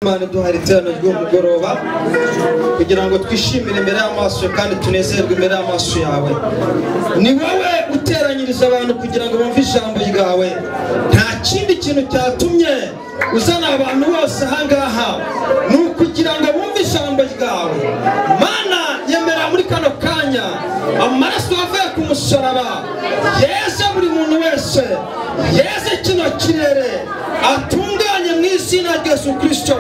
imana iduhari iterano ry'umugoroba kugira ngo twishimire imbere y'amaso kandi tunezerwe imbere y'amaso yawe ni wowe uteranyiriza abantu kugira ngo bumve ijambo ryawe nta kindi kintu cyatumye uzana abantu bose ahangaha ni ukugira ngo bumve ijambo ryawe mana yemera muri kano kanya amaraso avuye ku musaraba yeze buri muntu wese yeze kino kirere atunganye mu izina rya yesu kirisito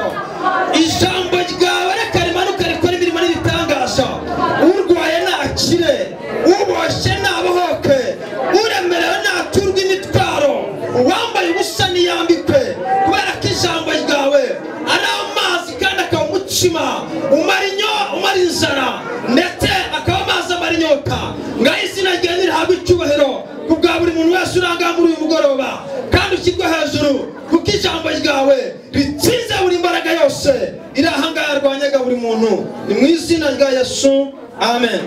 ijambo ryawe reka rimanuke rikora imirimo n'ibitangaza urwaye nakire uboshye nabohoke uremerewe naturwe imitwaro uwambaye ubusa niyambikwe kubera ko ijambo ryawe ari amazi kandi akaba umutsima umara inyo umara inzara ndetse akaba amazi amara inyota ngaho izina ryawe nirihabwe icyubahiro ku bwa buri muntu wese uranga muri uyu mugoroba kandi ushyirwe hejuru kuko ijambo ryawe ritsinze buri mbaraga yose iri ahangaha yarwanyaga buri muntu ni mu izina rya yesu amen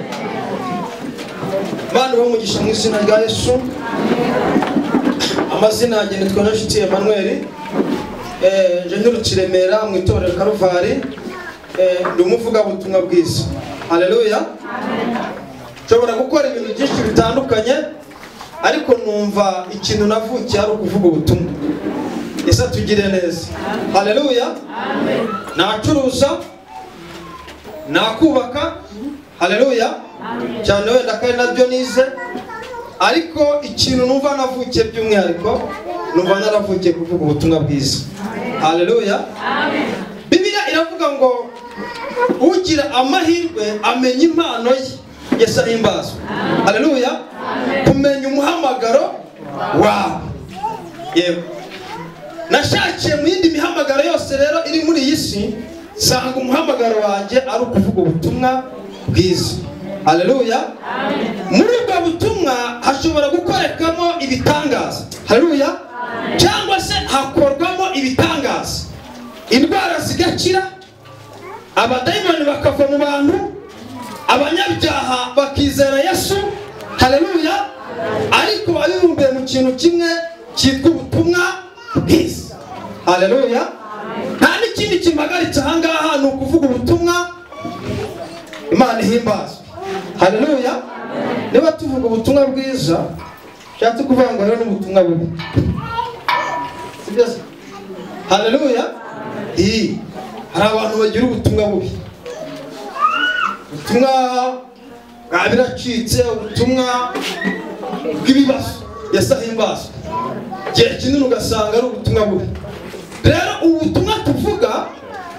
bana umugisha mu izina rya yesu amazina yanjye nitwa nshuti emmanuel Eh, je nturutse i remera mu itorero karuvari Eh, ndi umuvugabutumwa bwiza haleluya nshobora gukora ibintu byinshi bitandukanye ariko numva ikintu navukiye ari ukuvuga ubutumwa ese tugire neza haleluya nacuruza nakubaka haleluya cyane wenda kandi nabyo nize ariko ikintu numva navukiye by'umwihariko numva naravukiye kuvuga ubutumwa bwiza haleluya bibiliya iravuga ngo ugira amahirwe amenya impano ye yesu ahimbazwe haleluya kumenya umuhamagaro wawe yewe nashakiye mu yindi mihamagaro yose rero iri muri iyi si nsanga umuhamagaro wanjye ari ukuvuga ubutumwa bwiza haleluya muri ubwo butumwa hashobora gukorekamo ibitangaza haleluya cyangwa se hakorwamo ibitangaza indwara zigakira abadayimoni bakava mu bantu abanyabyaha bakizera yesu haleluya ariko babibumbiye mu kintu kimwe cyitwa ubutumwa bwiza haleluya nta n'ikindi kimagaritse ahangaha ni ukuvuga ubutumwa imana ihimbazwe haleluya niba tuvuga ubutumwa bwiza nshatse kuvuga ngo rero n'ubutumwa bubi sibyo se haleluya iyi hari abantu bagira ubutumwa bubi ubutumwa bwa biracitse ubutumwa bw'ibibazo yesu ahimbazwe igihe kinini ugasanga ari ubutumwa bubi rero ubutumwa tuvuga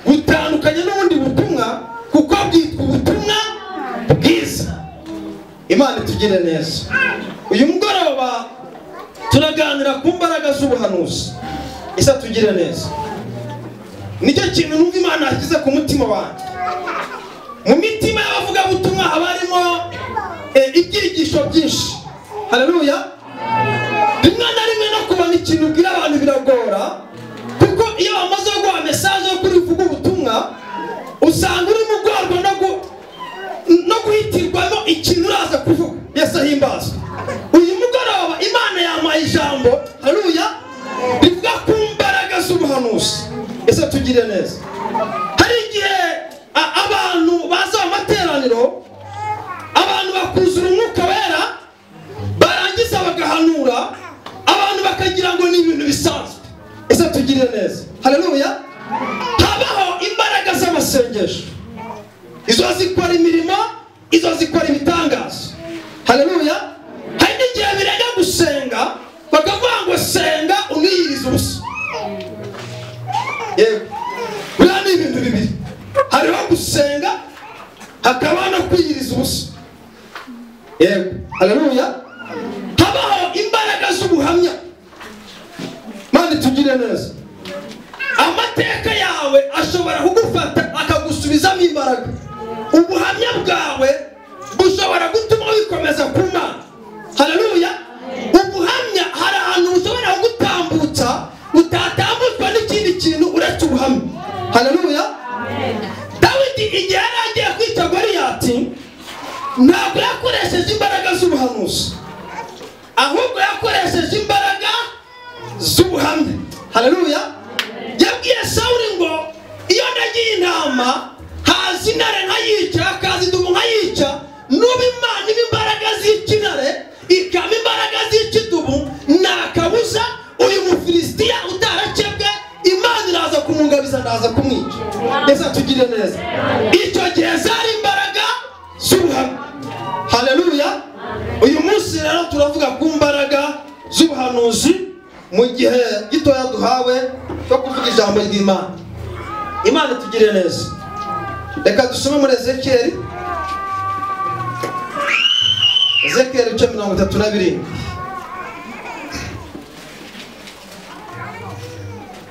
butandukanye n'ubundi butumwa kuko bwitwa ubutumwa bwiza imana itugire neza uyu mugoroba turaganira ku mbaraga z'ubuhanuzi isa tugire neza nicyo kintu numva imana yashyize ku mutima wanjye mu mitima y'abavugabutumwa haba harimo ibyigisho byinshi haleluya rimwe na rimwe no kubona ikintu ubwira abantu biragora kuko iyo bamaze guha mesaje yo kuri uvuga ubutumwa usanga uri mu rwego no gu no guhitirwamo ikintu uraza kuvuga yesu ahimbazwe uyu mugoroba imana yampaye ijambo haruya rivuga ku mbaraga z'ubuhanuzi ese tugire neza hari igihe a- abantu baza mu materaniro abantu bakuzura umwuka wera barangiza bagahanura abantu bakagira ngo ni ibintu bisanzwe ese tugire neza hareruya habaho imbaraga z'amasengesho izo zikora imirimo izo zikora ibitangazo haleluya hari n'igihe birega gusenga bakavuga ngo senga uniyirize ubusa yego biriya ni ibintu bibiri hariho gusenga hakaba no kwiyiriza ubusa yego haleluya habaho imbaraga z'ubuhamya mani tugire neza amateka yawe ashobora kugufata akagusubizamo imbaraga ubuhamya bwawe bushobora gutuma wikomeza ku mana haleluya ubuhamya hari ahantu bushobora kugutambutsa utatambutswa n'ikindi kintu uretse ubuhamya haleluya dawidi igihe yari agiye kwica goriyati ntabwo yakoresheje imbaraga z'ubuhanuzi ahubwo yakoresheje imbaraga z'ubuhamya haleluya yabwiye sawuri ngo iyo imana haza intare nkayica hakaza indumu nkayica nuba imana iba imbaraga z'ikintare ikaba imbaraga z'ikidubu nta kabuza uyu mufilisitiya utarakebwe imana iraza kumugabiza ndaza kumwica mbese tugire neza icyo gihe zari imbaraga z'ubuhamya haleluya uyu munsi rero turavuga ku mbaraga z'ubuhanuzi mu gihe gitoya duhawe cyo kuvuga ijambo ry'imana imana tugire neza reka dusome muri ezekiyeli ezekiyeli ibice mirongo itatu na birindwi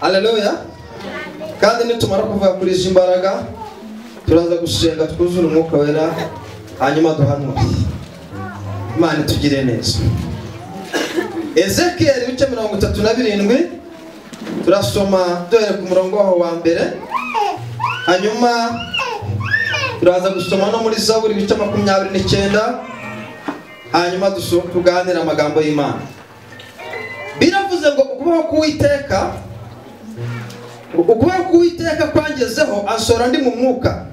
haleluya kandi nitumara kuvuga kuri izi mbaraga turaza gusenga twuzure umwuka wera hanyuma duhanure imana itugire neza ezekiyeli ibice mirongo itatu na birindwi turasoma duhere ku murongo waho wa mbere hanyuma turaza gusoma no muri zaburi ibice makumyabiri n'icyenda hanyuma duso- tuganire amagambo y'imana biravuze ngo ukubaho k'uwiteka ukubaho k'uwiteka kwangezeho ansora ndi mu mwuka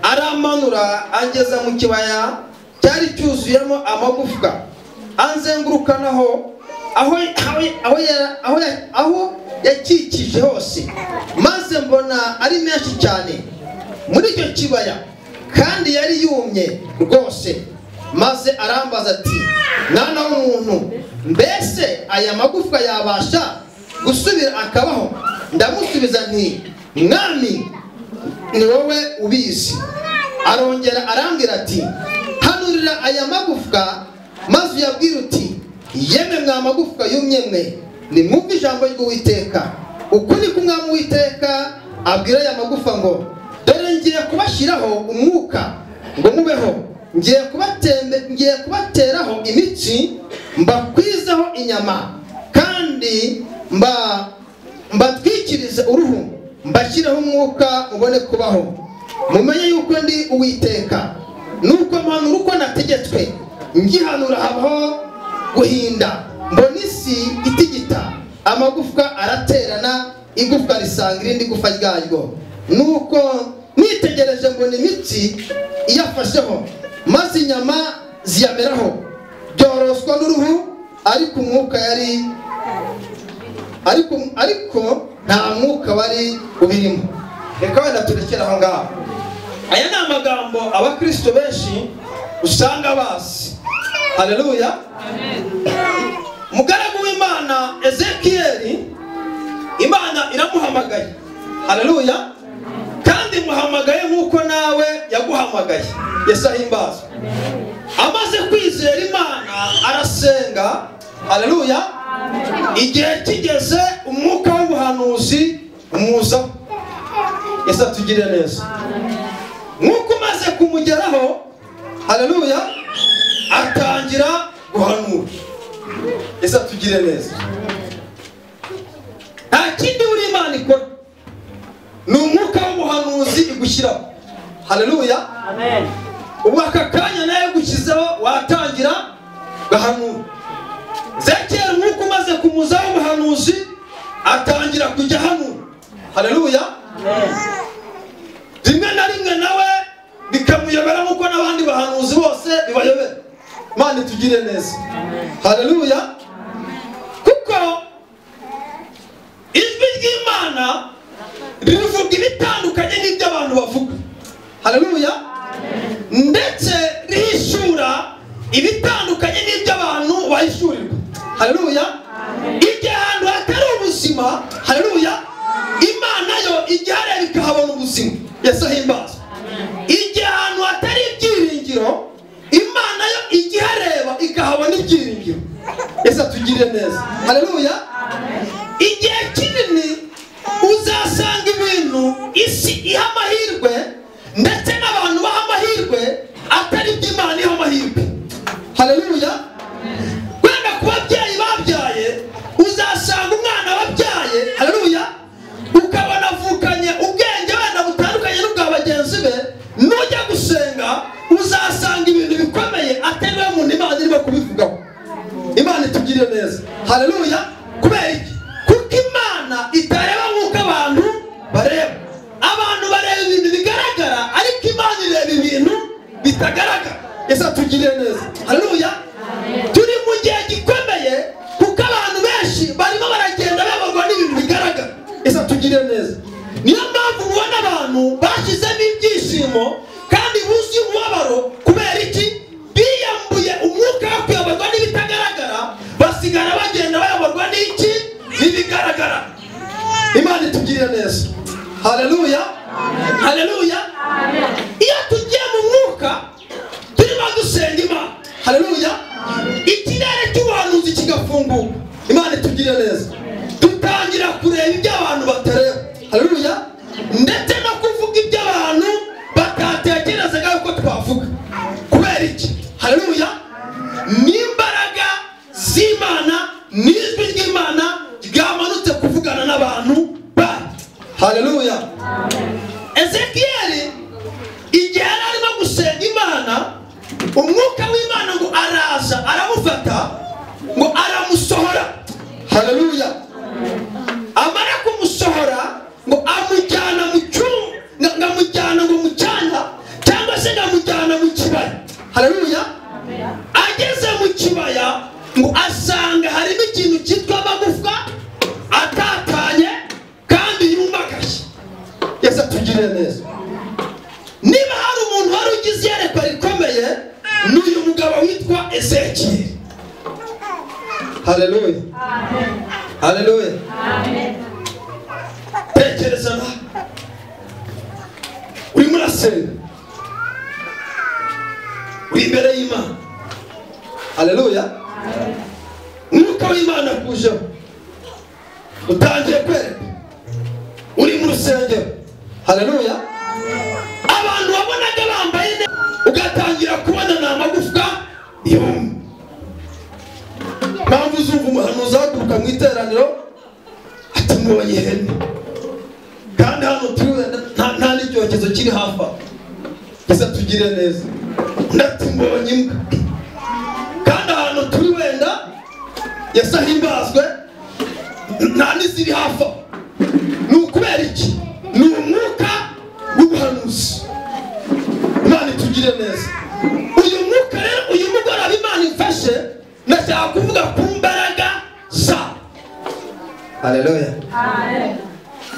aramanura angeza mu kibaya cyari cyuzuyemo amagufwa anzengurukanaho aho aho- aho ya- aho ya- aho yakikije hose maze mbona ari menshi cyane muri icyo kibaya kandi yari yumye rwose maze arambaza ati mwana w'umuntu mbese aya magufwa yabasha gusubira akabaho ndamusubiza nti mwami ni wowe ubizi arongera arambwira ati hanurira aya magufwa maze uyabwire uti yemwe mwa magufwa yumye mwe nimwumve ijambo ry'uwiteka uku ni kumwami uwiteka abwira aya magufa ngo dore ngiye kubashyiraho umwuka ngo mubeho ngiye kubatembe ngiye kubateraho imitsi mbakwizeho inyama kandi mba mbatwikirize uruhu mbashyireho umwuka mubone kubaho mumenye yuko ndi uwiteka nuko mpanura uko nategetswe ngihanura habaho guhinda mbona isi itigita amagufwa araterana igufwa risanga irindi gufa ryaryo nuko nitegereje mbona imitsi iyafasheho maze inyama ziyameraho byoroswa n'uruhu ariko umwuka yari ariko ariko nta mwuka wari ubirimo reka wenda turekere aho ngaho aya ni amagambo abakristo benshi usanga bazi haleluya mugaragu w'imana ezekiyeli imana iramuhamagaye haleluya kandi muhamagaye nk'uko nawe yaguhamagaye yesu ahimbazwe amaze kwizera imana arasenga haleluya igihe kigeze umwuka w'ubuhanuzi umuza yesu atugire neza nk'uko umaze kumugeraho haleluya atangira guhanura yesu atugire neza nta kindi buri imana ikora ni umwuka w'ubuhanuzi igushyiraho haleluya Amen. ubu aka kanya nawe gushyizeho watangira gahanura zekera umwuka umaze kumuzaho umuhanuzi atangira kujya ahanura hareruya Amen. rimwe na rimwe nawe bikamuyobera nk'uko n'abandi bahanuzi bose bibayobera imana itugire neza hareruya kuko ijwi ry'imana rivuga ibitandukanye n'ibyo abantu bavuga hareruya ndetse rihishura ibitandukanye n'ibyo abantu bahishurirwa hareruya igihe ahantu hatari ubuzima hareruya imana yo ijya hareba ikahabona ubuzima yesu ahimbazwa igihe ahantu hatari ibyiringiro imana yo ijya ihareba ikahabona ibyiringiro yesu atugirire neza hareruya igihe kinini uzasanga ibintu isi iha amahirwe ndetse n'abantu baha amahirwe atari iby'imana iha amahirwe hareruya wenda ku babyeyi babyaye uzasanga umwana wabyaye hareruya ukabona avukanye ubwenge wenda butandukanye n'ubwa bagenzi be nujya gusenga uzasanga ibintu bikomeye atari we muntu imana irimo kubivugaho imana itugirire neza hareruya kubera iki kuko imana itareba nk'uko abantu bareba abantu bareba ibintu bigaragara zitagaragara yesu atugiriye neza haruya turi mu gihe gikomeye kuko abantu benshi barimo baragenda bayoborwa n'ibintu bigaragara yesu atugiriye neza niyo mpamvu ubona abantu bashyizemo ibyishimo kandi buzuye umubabaro kubera iki biyambuye umwuka wo kuyoborwa n'ibitagaragara basigara bagenda bayoborwa n'iki n'ibigaragara imana itugirire neza hareruya hareruya iyo tugiye mu mwuka turimo dusenga imana hareruya ikirere cy'ubuhanuzi kigafunguka imana itugirire neza dutangira kureba ibyo abantu batareba hareruya ndetse no kuvuga ibyo abantu batatekerezaga yuko twavuga kubera iki hareruya n'imbaraga z'imana n'ijwi ry'imana ryamanutse kuvugana n'abantu bayo hareruya ezekiyeli igihe yari arimo gusenga imana umwuka w'imana ngo araza aramufata ngo aramusohora hareruya amara kumusohora ngo amujyana mu cyumba ngo- ngo amujyana ngo mu cyanya cyangwa se ngo amujyana mu kibaya hareruya ageze mu kibaya ngo asanga harimo ikintu cyitwa amagufwa atatanye kandi yumagashye yese atugirire neza niba hari umuntu wari ugize iyerekwa rikomeye ni uyu mugabo witwa ezekiyeli hareruya hareruya tekereza nawe urimo urasenga uri imbere y'imana hareruya umwuka w'imana akujeho utangiye kwereka uri mu rusengero hareruya abantu wabonaga bambaye neza ugatangira kubona ni amagufwa yumye mpamvu uzumva umuhanuzi ahaguruka mu iteraniro ati mbonye ihene kandi hano turiwe nta- nta n'icyokezo kiri hafi aho gusa tugire neza undi ati mbonye imbwa kandi ahantu turi wenda yasahimbazwe nta n'iziri hafi aho ni ukubera iki ni umwuka w'ubuhanuzi imana itugire neza uyu mwuka rero uyu mugoroba imana imfashe ndashaka kuvuga ku mbaraga za hareruya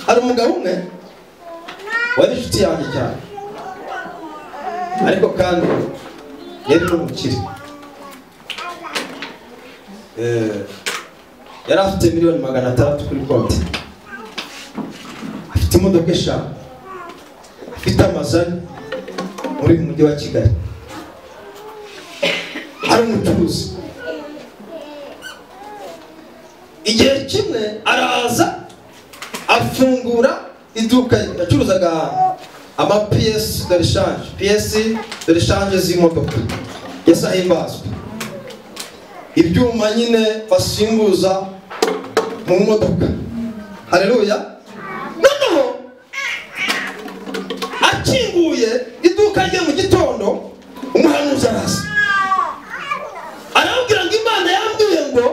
hari umugabo umwe wari inshuti yanjye cyane ariko kandi yari n'umukire Eh, yari afite miliyoni magana atandatu kuri konti afite imodoka eshanu afite amazu ane muri uyu mujyi wa kigali ari umucuruzi igihe kimwe araza afungura iduka yacuruzaga amapiyesi de reshanje piyesi de reshanje z'imodoka yesi ahimbazwa ibyuma nyine basimbuza mu modoka hareruya noneho akinguye iduka rye mu gitondo umuhanuzi araza arambwira ngo imana yambwiye ngo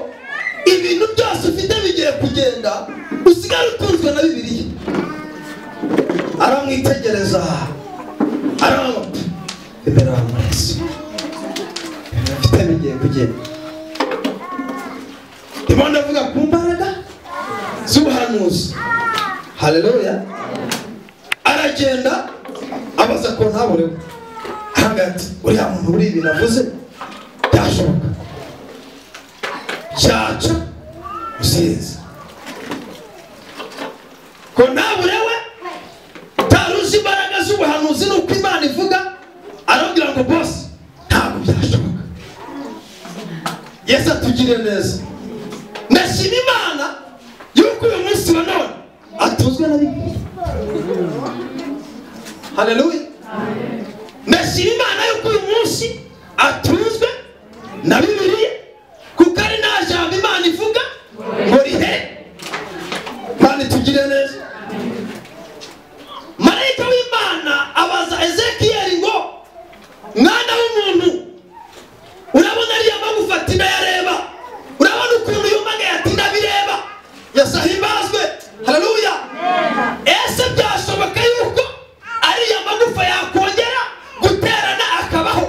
ibintu byose ufite bigiye kugenda usigare utunzwe na bibiliya aramwitegereza aramuta imbere amaraso ibintu ufite bigiye kugenda ndimo ndavuga ku mbaraga z'ubuhanuzi hareruya aragenda abaza ko ntaburewe hagati uriya muntu uri ibintu avuze byashoboka byaca usinzi ko ntaburewe utari uzi imbaraga z'ubuhanuzi ni uko imana ivuga arabwira ngo bose ntabwo byashoboka yesu atugire neza ndashima imana yuko uyu munsi wa none atuzwe na bibiliya haleluya ndashima imana yuko uyu munsi atuzwe na bibiliya kuko ari nta jambo imana ivuga ngo rihere kandi tugire neza marayika w'imana abaza ezekiyeli ngo mwana w'umuntu urabona ariya magufa ati ndayareba urabona ukuntu yumagaye ati ndabireba yasahimbazwe haleluya ese byashoboka yuko ariya magufa yakongera guterana akabaho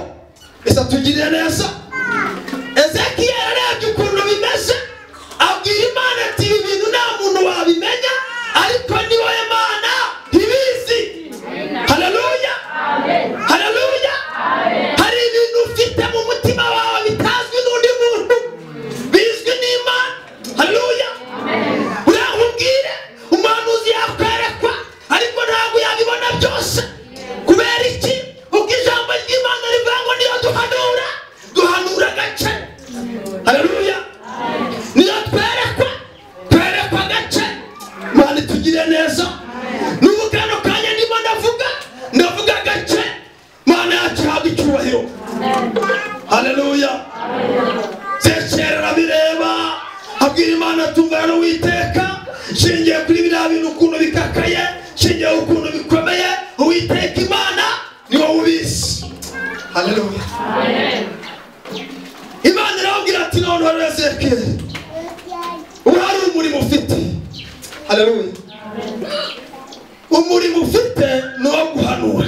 ufite ni uwo guhanura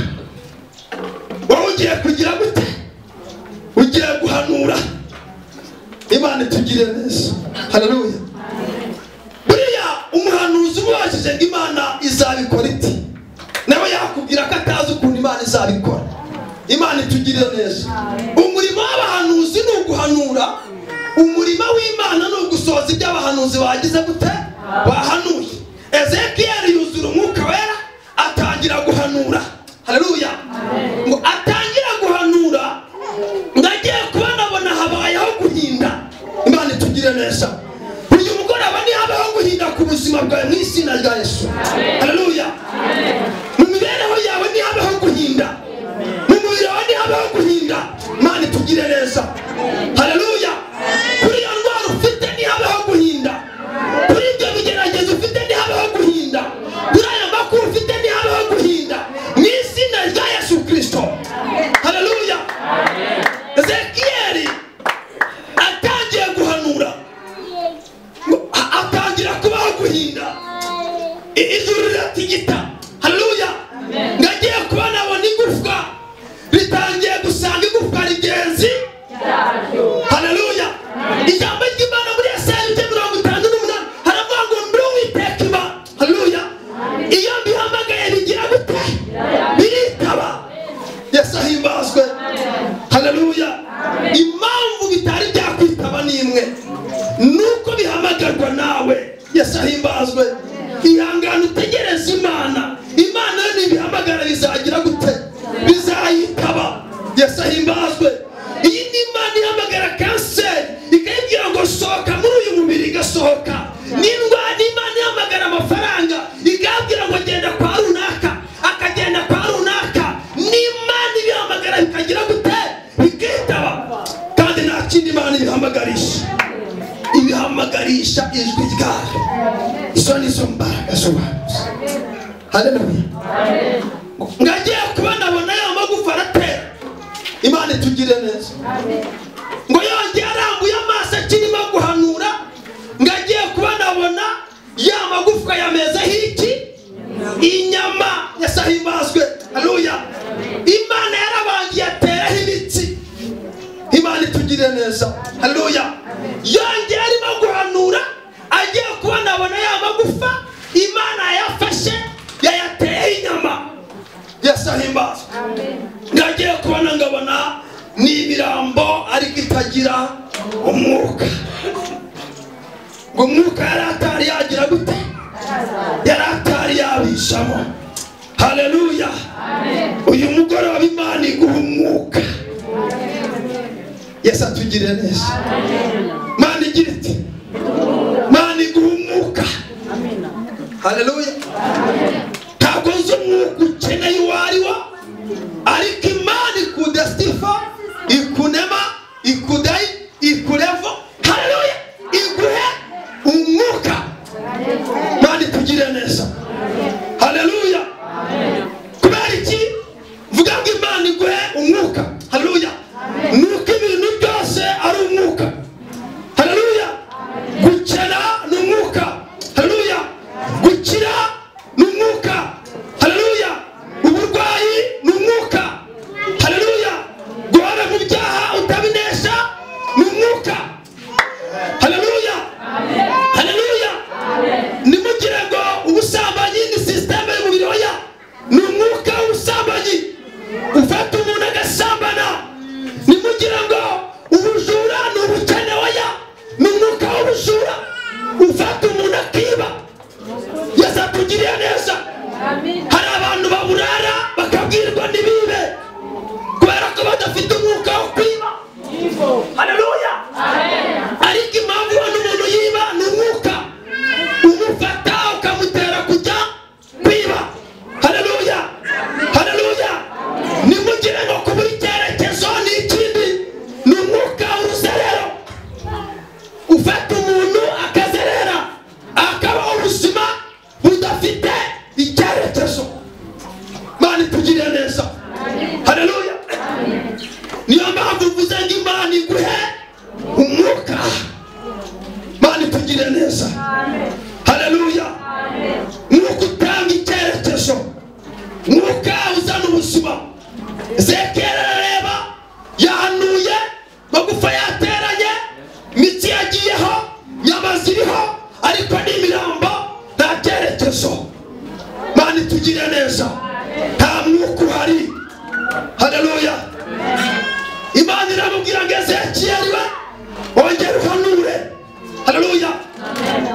wowe ugiye kugira gute ugiye guhanura imana itugirire neza hararuya buriya umuhanuzi uba washyize ngo imana izabikora iti nawe yakubwira ko atazi ukuntu imana izabikora imana itugirire neza umurimo w'abahanuzi ni uguhanura umurimo w'imana ni ugusohoza ibyo abahanuzi bagize gute bahanuye ezekiyeli yuzura umwuka wera atangira guhanura hararuya ngo atangira guhanura ndagiye kuba nabona habayeho guhinda imana itugire neza uyu mugoroba ntihabeho guhinda ku buzima bwawe mu izina rya yesu hararuya mu mibereho yawe ntihabeho guhinda mu mubiri wawe ntihabeho guhinda imana itugire neza hararuya kuri iyo ndwara ufite ntihabeho guhinda kuri ibyo bigeragezo ufite ntihabeho guhinda kuri aya makuru ufite ntihabeho guhinda mu izina rya yesu kirisito hararuya ezekiyeli atangiye guhanura ngo- a- atangira kubaho guhinda I- ijuru riratigita hararuya ndagiye kuba nabona igufwa ritangiye gusanga igufwa rigenzi hararuya ijambo ry'imana muri esaya ibice mirongo itanu n'umunani haravuga ngo ndi uwiteka iba hararuya iyo mbihamagaye bigira gute biritaba yesu ahimbazwe hararuya impamvu bitari byakwitaba ni imwe nuko bihamagarwa nawe yesu ahimbazwe ihangane utegereze imana imana yo nibihamagara bizagira gute bizayitaba yesu ahimbazwe iyi ni imana ihamagara kanseri ikayibwira ngo sohoka muri uyu mubiri igasohoka n'indwara n'imana ihamagara amafaranga ikayabwira ngo genda kwa runaka akagenda kwa runaka n'imana ibihamagara bikagira gute bikitaba kandi nta kindi imana ibihamagarisha ibihamagarisha ijwi ryayo izo ni zo mbaraga z'ubuhanuzi haleluya ngagiye kuba nabona ya magufa aratera imana itugire neza ngo yongeye arambuye amaso akirimo guhanura ngagiye kuba nabona ya magufwa yamezeho iki inyama yasahimbazwe haruya imana yarabangiye ateraho imitsi imana itugirire neza haruya yongeye arimo guhanura agiye kubona abona ya magufa imana yayafashe yayateyeho inyama yasahimbazwe ngagiye kubona ngabona n'imirambo ariko itagira umwuka ngo umwuka yari atari yagira gute yari atari yabishamo haleluya uyu mugoroba imana iguha umwuka yesu atugirire neza mana igira iti mana iguha umwuka haleluya ntabwo nzi umwuka ukeneye uwo ari wo ariko imana ikudesitifa ikunema ikudayi ikurevo haleluya iguhe umwuka imana itugirire neza haleluya kubera iki mvuga ngo imana iguhe umwuka haleluya ni uko ibintu byose ari umwuka haleluya gukena ni umwuka haleluya gukira ni umwuka haleluya uburwayi ni umwuka haleluya guhora mu byaha utabinesha ni umwuka haleluya haleluya nimugire ngo ubusambanyi ni sisiteme y'umubiri oya ni umwuka w'ubusambanyi ufata umuntu agasambana nimugire ngo ubujura ni ubukene oya ni umwuka w'ubujura ufata umuntu akiba yesu atugiriye neza hari abantu baburara bakabwirwa ntibibe kubera ko badafite umwuka wo kwiba haleluya ariko impamvu ubona umuntu yiba ni umwuka umufata ukamutera kujya kwiba haleluya haleluya nimugire ngo ku buri cyerekezo ni ikindi ni umwuka w'uruzerero ufata umuntu akazerera akaba ubuzima budafite icyerekezo mana itugirire neza haleluya niyo mpamvu mvuze ngo imana iguhe umwuka mana itugirire neza haleluya nuko utanga icyerekezo mwuka uzana ubuzima zekera arareba yahanuye magufa yateranye imitsi yagiyeho nyama ziriho ariko ni imirambo nta cyerekezo mani tugire neza nta mwuka uhari haleluya imana iramubwira ngo ezekiyeli we ongera uhanure haleluya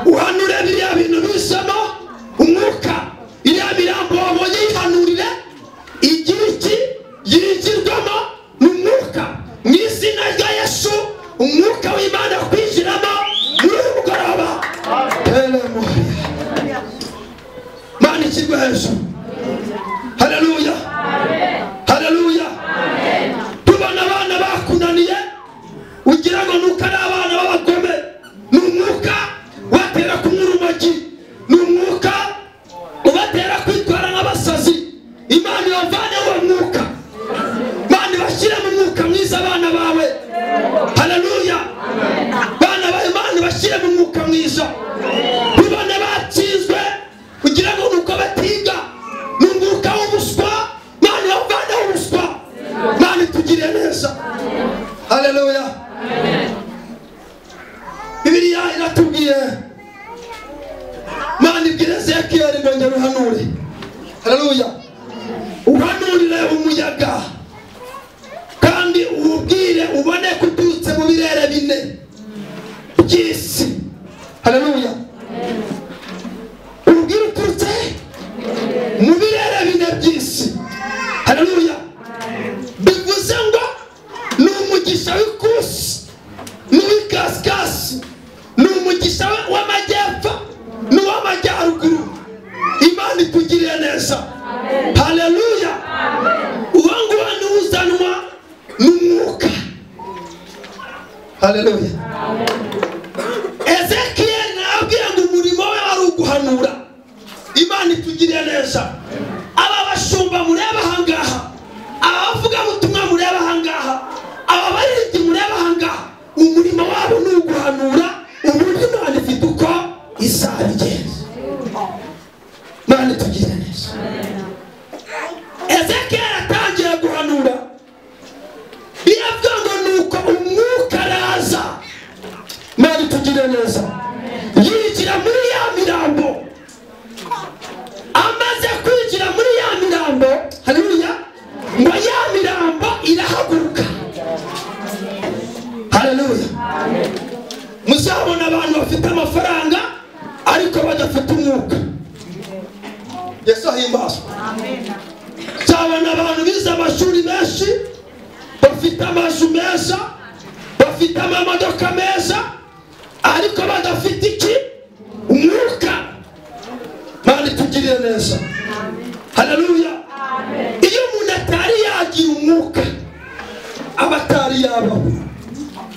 uhanure biriya bintu bisemo umwuka iriya mirambo wabonye yihanurire igira iki yigirwamo ni umwuka mu izina rya yesu umwuka w'imana kwinjiramo muri uyu mugoroba Hallelujah. Mani kigwe hejuru haleluya haleluya tubona abana bakunaniye ugira ngo nuko ari abana b'abagome ni umwuka ubatera kunywa urumogi ni umwuka ubatera kwitwara nk'abasazi imana ibavane uwo mwuka mani bashyire mu mwuka mwiza abana bawe haleluya bana bawe mani bashyire mu mwuka mwiza tubone batsinzwe kugira ngo nuko batiga ni umwuka w'ubuswa mani bavane ubuswa mani tugire neza haleluya bibiliya iratubwiye mani ibwira ezekiyeli ngo ngera uhanure haleluya uhanurire umuyaga kandi uwubwire ubone kuturutse mu birere bine by'isi haleluya urubwire uturutse mu birere bine by'isi haleluya bivuze ngo ni umugisha w'ikusi n'uw'ikasikasi ni umugisha w'amajyepfo n'uw'amajyaruguru imana itugiriye neza haleluya uwo nguwo niwe uzanwa n'umwuka haleluya ezekiyeli nababwira ngo umurimo we ari uguhanura imana itugiriye neza aba bashumba mureba ahangaha aba bavugabutumwa mureba ahangaha aba baririmbyi mureba ahangaha umurimo wabo ni uguhanura uburyo imana ifite uko izabigenza imana itugiriye neza ezekiyeli atangiye guhanura biravuga ngo ni uko umwuka araza mani tugire neza yigira muri ya mirambo amaze kwigira muri ya mirambo haleluya ngo ya mirambo irahaguruka haleluya muzabona abantu bafite amafaranga ariko badafite umwuka yesu ahimbazwa nzabona abantu bize amashuri menshi bafite amazu meza bafite amamodoka meza ariko badafite iki umwuka mani tugirire neza haleluya iyo umuntu atari yagira umwuka aba atari yabaho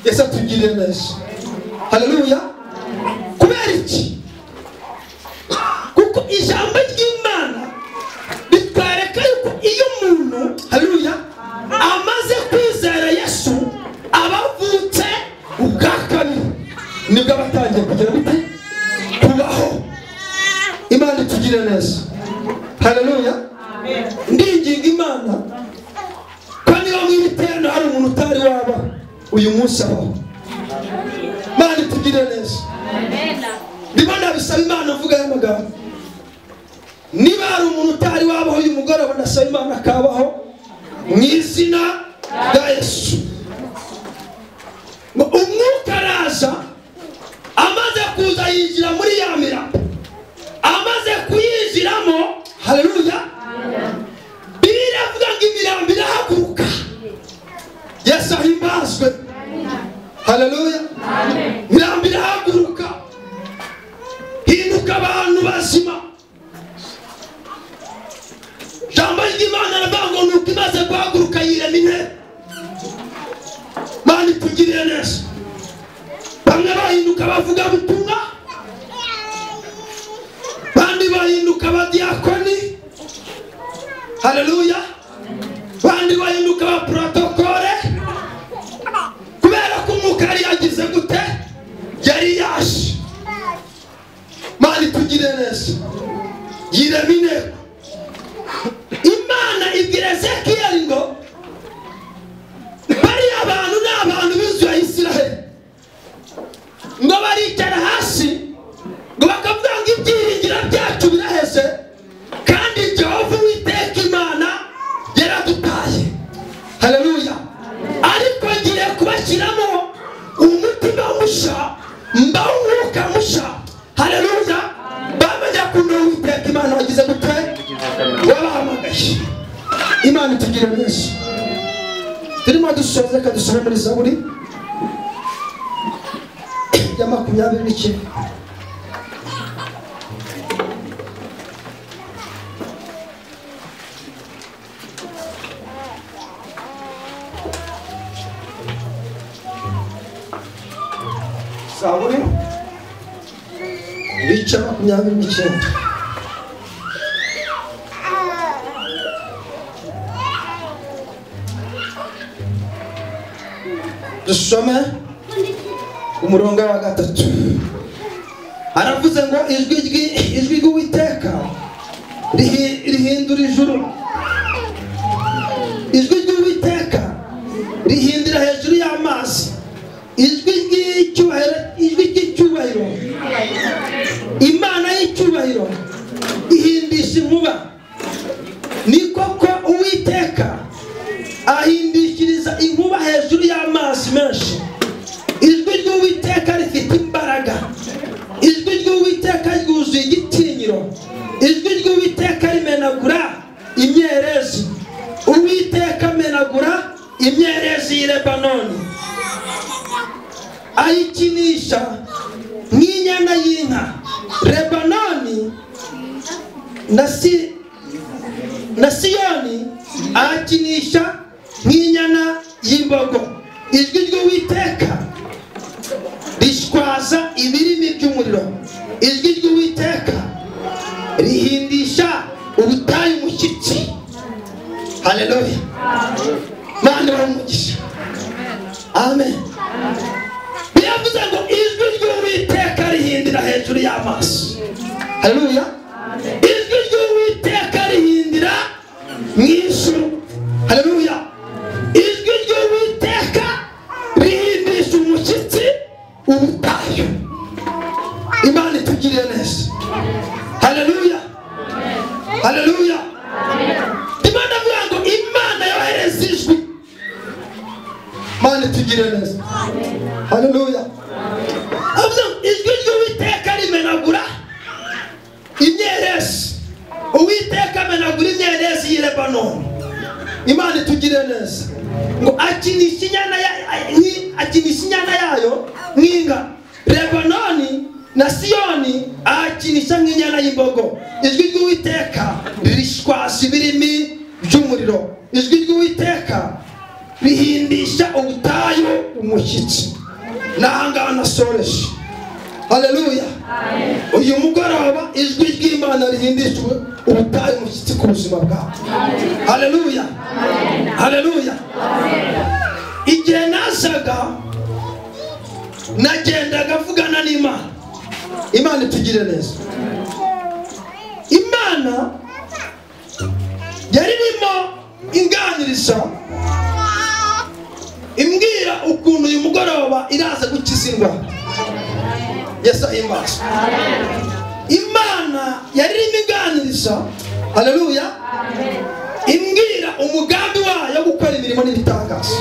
yesu atugirire neza haleluya kubera iki kuko ijambo ry'imana bitwereka yuko iyo umuntu haleluya amaze kwizera yesu aba avutse ubwa kabiri nibwo aba atangiye kugira bite kubaho imana itugire neza haleluya ndinginga imana ko niba mu ibitendo hari umuntu utari waba uyu munsi abaho imana itugire neza ndimo ndabisaba imana mvugayo amagambo niba hari umuntu utari wabaho uyu mugoroba ndasaba imana akabaho mu izina rya yesu ngo umwuka araza amaze kuza yinjira muri ya mirambo amaze kuyinjiramo haleluya bibiliya iravuga ngo imirambo irahaguruka yesu ahimbazwe haleluya imirambo irahaguruka hinduka abantu bazima ijambo ry'imana aravuga ngo nuko imaze guhaguruka yirema intebe mani tugirire neza bamwe bahinduka bavuga butumwa bandi bahinduka abadiyakoni haleluya bandi bahinduka ba protokole kubera ko umwuka yari yagize gute yari yaje mani tugire neza yirema intego imana itugira benshi turimo dusoza reka dusome muri zaburi ya makumyabiri n'ikenda zaburi ibice makumyabiri n'icyenda dusome umurongo wa gatatu aravuze ngo ijwi ry'i- ijwi ry'uwiteka rihi- rihindura ijuru ijwi ry'uwiteka rihindura hejuru y'amazi ijwi ry'icyubahiro ijwi ry'icyubahiro imana y'icyubahiro ihindisha inkuba ni koko uwiteka ahindishiriza inkuba hejuru y'amazi menshi ijwi ry'uwiteka rifite imbaraga ijwi ry'uwiteka ryuzuye igitinyiro ijwi ry'uwiteka rimenagura imyerezi uwiteka amenagura imyerezi y'i lebanoni ayikinisha nk'inyana y'inka lebanoni na si na siyoni ahakinisha nk'inyana y'imbogo ijwi ry'uwiteka rishwaza ibirimi by'umuriro ijwi ry'uwiteka rihindisha ubutayu umushyitsi haleluya mani umugisha amen biravuze ngo ijwi ry'uwiteka rihindira hejuru y'amaso haleluya ijwi ry'uwiteka rihindira mu ijuru haleluya ijwi ry'uwiteka rihindisha umushyitsi ubutayu imana itugiriye neza haleluya haleluya imana avuga ngo imana yohereza ijwi imana itugiriye neza haleluya avuze ngo ijwi ry'uwiteka rimenagura imyerezi uwiteka amenagura imyerezi y'i lebanoni imana itugire neza ngo akinisha inyana ya- nki- akinisha inyana yayo nk'inka lebanoni na siyoni ahakinisha nk'inyana y'imbogo ijwi ry'uwiteka rishwasha ibirimi by'umuriro ijwi ry'uwiteka rihindisha ubutayu umushyitsi n'ahangaha nasoreje haleluya uyu mugoroba ijwi ry'imana rihindishwe ubutayu umushyitsi ku buzima bwawe haleluya haleluya igihe nazaga nagendaga avugana n'imana imana itugire neza imana yari irimo inganiriza imbwira ukuntu uyu mugoroba iraza gukiza indwara yesu ahimbaza imana yari irimo iganiriza haleluya imbwira umugambi wayo wo gukora imirimo n'ibitangaza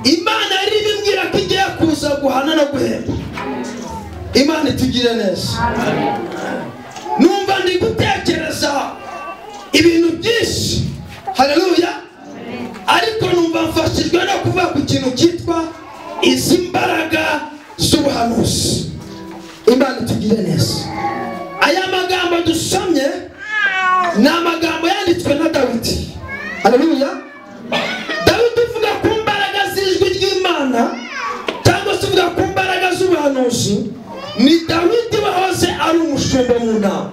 imana yari irimo imbwira ko igiye kuza guhana no guhemba imana itugire neza numva ndi gutekereza ibintu byinshi haleluya ariko numva mfashijwe no kuva ku kintu cyitwa izi mbaraga z'ubuhanuzi imana itugire neza aya magambo dusomye ni amagambo yanditswe na dawidi haleluya dawidi uvuga ku mbaraga z'ijwi ry'imana cyangwa se uvuga ku mbaraga z'ubuhanuzi ni dawidi wahoze ari umushumba mu nama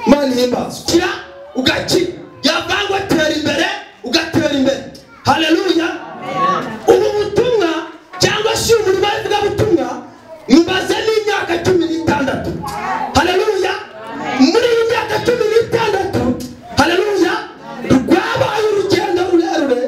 imana ihimbazwa kira ugakira yavangwa atera imbere ugatera imbere haleluya ubu butumwa cyangwa se ubu butumwa mubaze n'imyaka cumi n'itandatu haleluya muri iyi myaka cumi n'itandatu haleluya rwabaye urugendo rurerure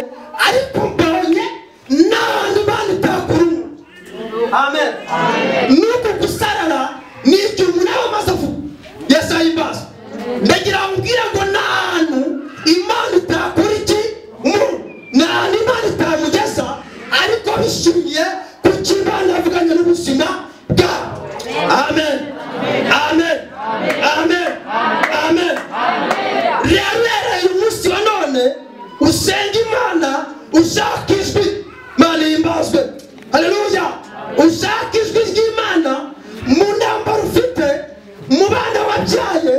ushaka ijwi imana yimbazwe hareruya ushaka ijwi ry'imana mu ntambaro ufite mu bana wabyaye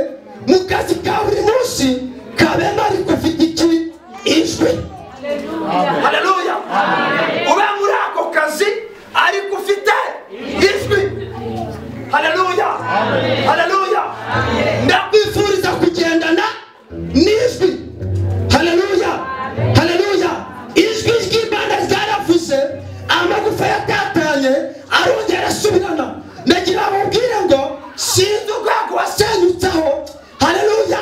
mu kazi ka buri munsi kabema ariko ufite iki ijwi hareruya ube muri ako kazi ariko ufite ijwi hareruya hareruya ndakwifuriza kugendana n'ijwi hareruya hareruya ijwi ry'imana ryaravuze amagufa yatatanye arongera asubirana nagira babwire ngo sinzi urwego wasenyutseho hareruya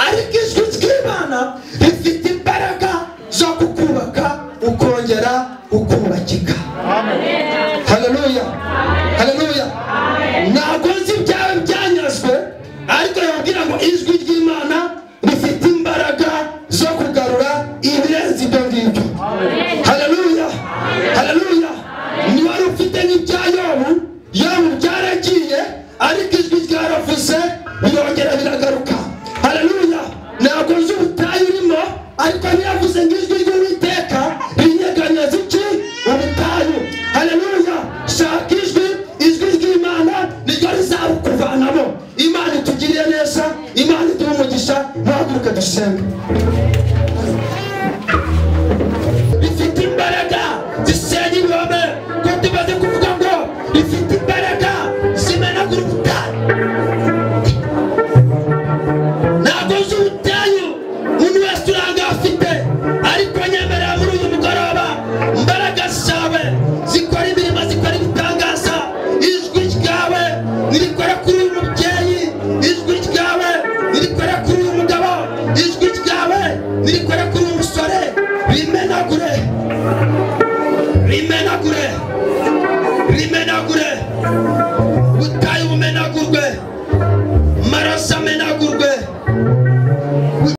ariko ijwi ry'imana rifite imbaraga zo kukubaka ukongera ukubakika hareruya hareruya ntabwo nzi ibyawe byanyazwe ariko yabwira ngo ijwi ry'imana rifite imbaraga zo kugarura ibirenze ibyo ngibyo hareruya hareruya niwari ufite n'ibya yobu yobu byaragiye ariko ijwi ryaravuze birongera biragaruka hareruya ntabwo nzi ubutayu urimo ariko ntiyavuze ngo ijwi ry'uwiteka rinyeganyeza iki ubutayu hareruya shaka ijwi ijwi ry'imana niryo rizabukuvanamo imana itugiriye neza imana iduhe umugisha ntaguruke dusenge